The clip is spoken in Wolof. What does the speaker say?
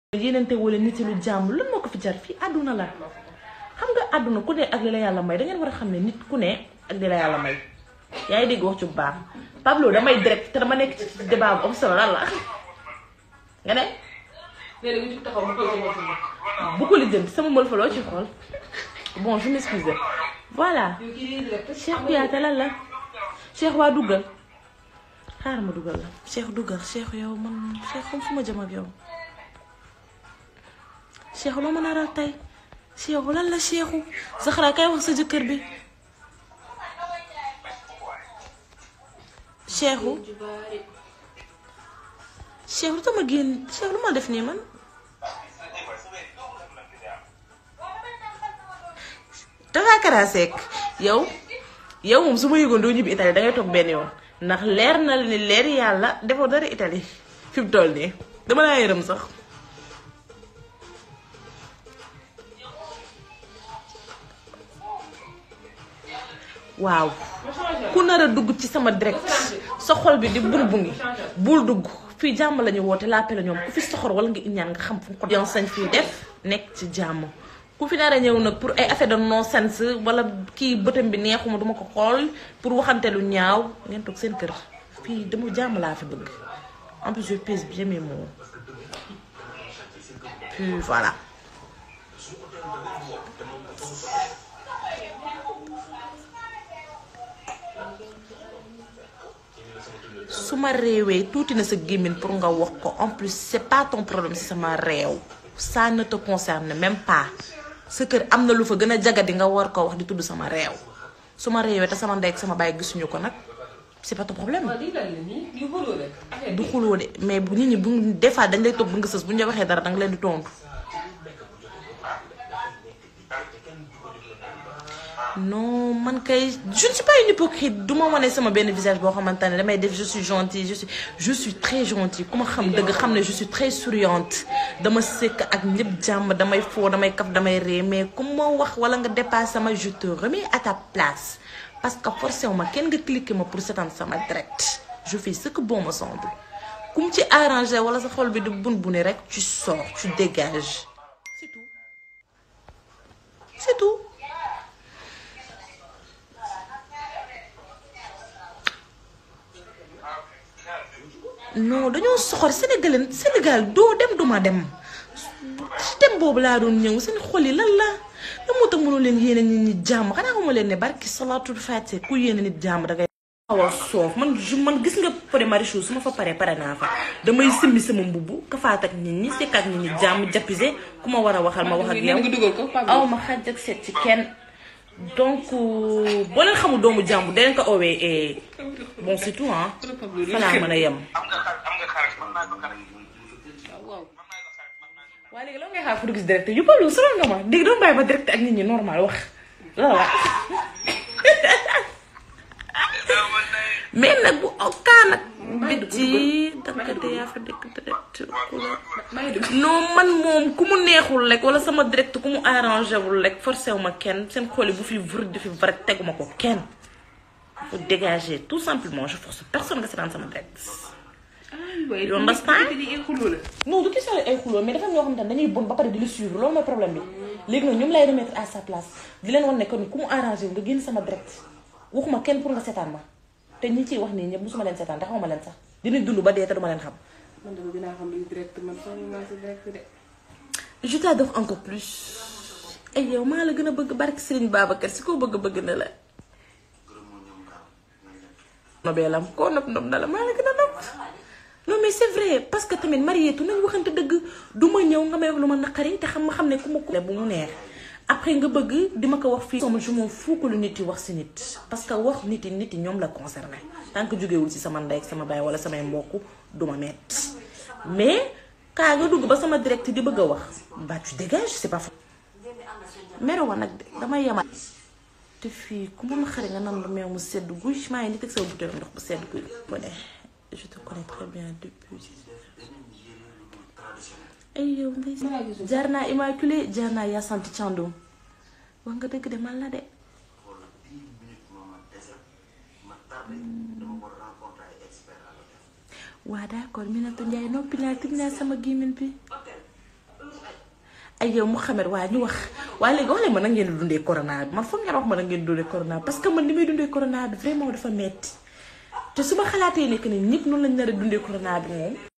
yéenante wala nit yi lu jàmm lan moo ko fi jar fii àdduna la xam nga àdduna ku ne ak li la yàlla may da ngeen war a xam ne nit ku ne ak li la yàlla may yaa ngi dégg wax ci bu baax Pablo damay direct te dama nekk ci débat bu am solo lan la nga ne léegi nga jug taxaw mu koy sama sama. bu ko lijjanti sama mël fa loo ci xool bon je m'excuse voilà yow kii day direct. Cheikh Kouyaté lan la Cheikh waa duggal xaaral ma duggal la Cheikh duggal Cheikh yow man Cheikh xam fu ma jëm ak yow Cheikh loo mën a raw tey Cheikh lan la Cheikhu Zahra kay wax sa jëkkër bi Cheikhu Cheikh lu tama génn Cheikh lu ma def nii man dafa karaseek yow yow moom su ma yëgoon doo ñibbi Italie dangay toog benn yoon ndax leer na la ni leer yàlla defoo dara Italie fi mu toll nii dama laa yërëm sax waaw ku nar a dugg ci sama direct sa xol bi di bur bu ngi bul dugg fii jàmm la ñu woote lappe la ñoom ku fi soxor wala nga ñaan nga xam fu ko yoon sañ fii def nekk ci jàmm ku fi nar a ñëw nag pour ay affaire de non sens wala kii bëtam bi neexuma duma ko xool pour waxante lu ñaaw ngeen toog seen kër fii dama jàmm laa fi bëgg en plus je pèse bien mes mots puis voilà su ma réewee tuuti na sa gémmiñ pour nga wax ko en plus c'est pas ton problème si sama réew ça ne te concerne même pas sa kër am na lu fa gën a jagadi nga war ko wax di tudd sama réew su ma réewee te sama ndey ak sama baay gisuñu ko nag c'est pas ton problème waaw lii lan la nii lii xuloo rek. affaire du bi xuloo de mais bu nit ñi bu des fois dañ lay toog bu nga sës bu ñu la waxee dara danga leen di tontu non man kay je ne suis pas une hypocrite du ma wane sama benn visage boo xamante ne damay def je suis gentille je suis je suis très gentille ku ma xam dëgg xam ne je suis très souriante dama sekk ak ñëpp jàmm damay foo damay kaf damay ree mais ku ma wax wala nga dépasse sama je te remets à ta place parce que forcé wu ma kenn nga cliquer ma pour seetaan sama direct je fais ce que bon me semble ku mu ci arrangé wala sa xol bi di bun buni rek tu sors tu dégages c'est tout c'est tout non dañoo soxor Sénégal Sénégal doo dem duma dem ci dem boobu laa doon ñëw seen xol yi lan la lan moo tax mënu leen yéene nit ñi jàmm xanaa xamu leen ne barki salaatul fàtte ku yéene nit jàmm dangay xaw a soof man ju man gis nga pare Marichou su ma fa paree pare naa fa damay simbi sama mbubb kafaat ak nit ñi sekk ak nit ñi jàmm jappise ku ma war a waxal ma wax ak nee yow nga dugal ko Pablo. aw ma xaj ak seet ci kenn donc boo leen xamul doomu jàmm da leen ko owee eh, bon c'est tout ah Pablo fa laa mën a yem am nga xar am nga xarit mën naa ko xarit waaw waaw. mën naa ko xarit mën naa ko waaye léegi lan ngay xaar pour gis direct yu Pablo sonal nga ma dégg doon bàyyi ba direct ak nit ñi normal wax la la mais nag bu okaa nag biti dakkate yaa fa dëkk direct ku la maa ngi dugg. non man moom ku mu neexul rek wala sama direct ku mu arrangé wul rek forcé wu ma kenn seen xool yi bu fi vër di fi vrai teguma ko kenn faut dégager tout simplement je force personne nga seetaan sama direct aywa You understand? lii ay xuloo la. non du question ay xuloo mais dafa am ñoo xamante ne dañuy bon ba pare di la suivre loolu mooy problème bi léegi nag ñoom lay remettre à sa place di leen wan ne que ni ku mu arrangé wu nga génn sama direct waxuma kenn pour nga seetaan ma te ñi ciy wax nii ñëpp musuma leen seetaan te xamuma leen sax dinañ dund ba dee te duma leen xam man dama gën a xam luy direct man fan maa si direct de. je t'adore encore plus ay yow maa la gën a bëgg barki Serigne Babacar si koo bëgg bëgg na la nobeelam koo nopp nopp na la maa la gën a nopp non mais c'est vrai parce que tamit marietu nañ waxante dëgg du ma ñëw nga may wax lu ma naqari te xam ma xam ne ku ma ko bu mu neex après nga bëgg di ma ko wax fii sama je m'en fous que lu nit yi wax si nit parce que wax nit yi nit yi ñoom la concerné tant que jógewul si sama ndey ak sama baay wala samay mbokk du ma metti mais kaa nga dugg ba sama direct di bëgg a wax bah tu dégages c'est pas faux mero wa nag de damay yemal te fii ku mun xari nga nan lu meew mu sedd guy maa ngi ni teg sama bouteille ndox bu sedd guy mu ne je te connais très bien depuis ay yow ndey jaar naa immaculé jaar naa yaa santi Thiandoum wax nga dëgg de man la de waa d'accord Minatou Ndiaye noppi naa tëj naa sama gémmiñ bi ay yow Mouhamed waa ñu wax waaye léegi wax leen ma na ngeen di dundee corona bi man foog ngeen wax ma na ngeen di dundee corona parce que man li may dundee corona bi vraiment dafa metti te su ma xalaatee ne que ni ñëpp noonu lañ nar a dundee corona bi moom